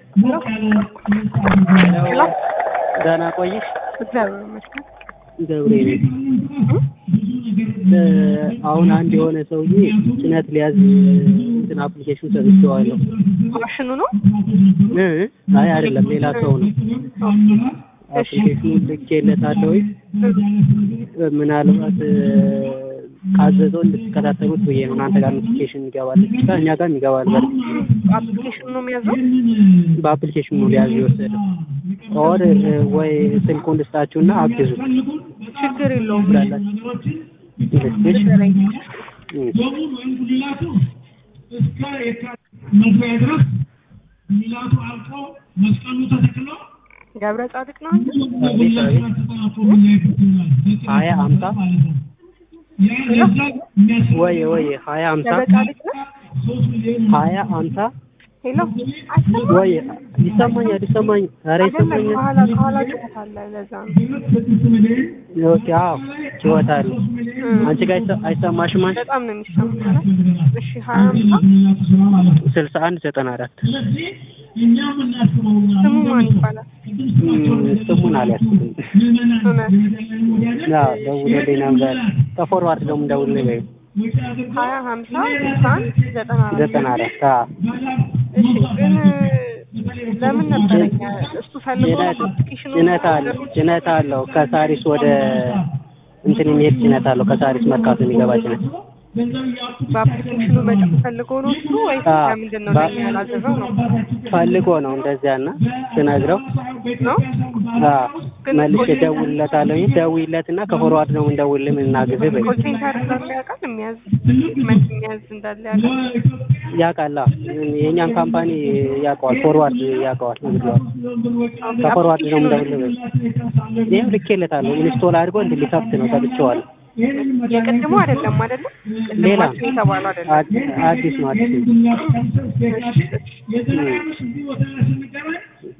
ሄሎ ደህና ቆይሽ? እግዚአብሔር ይመስገን። ገብርኤል አሁን አንድ የሆነ ሰውዬ ጭነት ሊያዝ እንትን አፕሊኬሽን ሰጥቼዋለሁ። ማሽኑ ነው? እ አይ አይደለም ሌላ ሰው ነው። አፕሊኬሽኑን ልኬለታለሁ። ምናልባት ካዘዘው እንድትከታተሉት ብዬ ነው። እናንተ ጋር ኖቲፊኬሽን ይገባል ብቻ እኛ ጋር ይገባል። በርግጥ አፕሊኬሽኑ ነው የሚያዘው? በአፕሊኬሽኑ ነው ሊያዝ የወሰደው። ኦር ወይ ስልኩን ልስጣችሁና አግዙ ችግር የለውም። ትላላችሁ። ልስጥሽ? ንገረኝ። እ እስከ የካቲት መግቢያ ድረስ ሚላቱ አልቆ መስቀሉ ተተክሎ ገብረ ጻድቅ ነው አንተ? አቤት አቤት ሀያ አምሳ ወይ ወይ ሀያ አምሳ ገብረ ጻድቅ ነው? ሀያ አምሳ ሄሎ አይሰማም? ወይ ይሰማኛል ይሰማኝ ኧረ አይደለም ይሰማኛል ከኋላ ከኋላ ጩኸት አለ ለዛ ነው። ኦኬ አዎ ችወታል አንቺ ጋር አይሰ- አይሰማሽም አንቺ በጣም ነው የሚሰማው። ኧረ እሺ ሀያ አምሳ ስልሳ አንድ ዘጠና አራት ስሙ ማን ይባላል? ስሙን አልያዝኩም እውነት አዎ ደውሎልኝ ነበር ከፎርዋርድ ደግሞ ደውልልኝ በይው ሀያ ሀምሳ ስልሳ አንድ ዘጠና አራት ዘጠና አራት አዎ እሺ ግን ለምን ነበረ እኛ እሱ ፈልጎ ጭነት አፕሊኬሽኑ ጭነት አለው ጭነት አለው ከሳሪስ ወደ እንትን የሚሄድ ጭነት አለው ከሳሪስ መርካቶ የሚገባ ጭነት በአፕሊኬሽኑ በጣም ፈልጎ ነው እሱ ወይስ አዎ። ለምንድን ነው ለኛ ያላዘዘው ነው ፈልጎ ነው እንደዚያ እና ስነግረው ነው አዎ መልሼ ደውልለታለሁ ደውይለት እና ከፎርዋርድ ነው እንደውልልህ ምን እናግዝህ በይው ኮል ሴንተር እንዳለ ያውቃል የሚያዝ ዶክመንት የሚያዝ እንዳለ ያውቃል ያውቃል አዎ የእኛን ካምፓኒ ያውቀዋል ፎርዋርድ ያውቀዋል ነግሬዋለሁ ከፎርዋርድ ነው እንደውልልህ በይው ይህም ልኬለታለሁ ኢንስቶል አድርጎ እንዲህ ሊከፍት ነው ሰጥቼዋለሁ የቅድሙ አይደለም አይደለም ቅድም ሌላ ማሽን የተባለው አይደለም አድ- አዲስ ነው አዲስ ነው የዘላለም ስንት ቦታ ላይ ስንገናኝ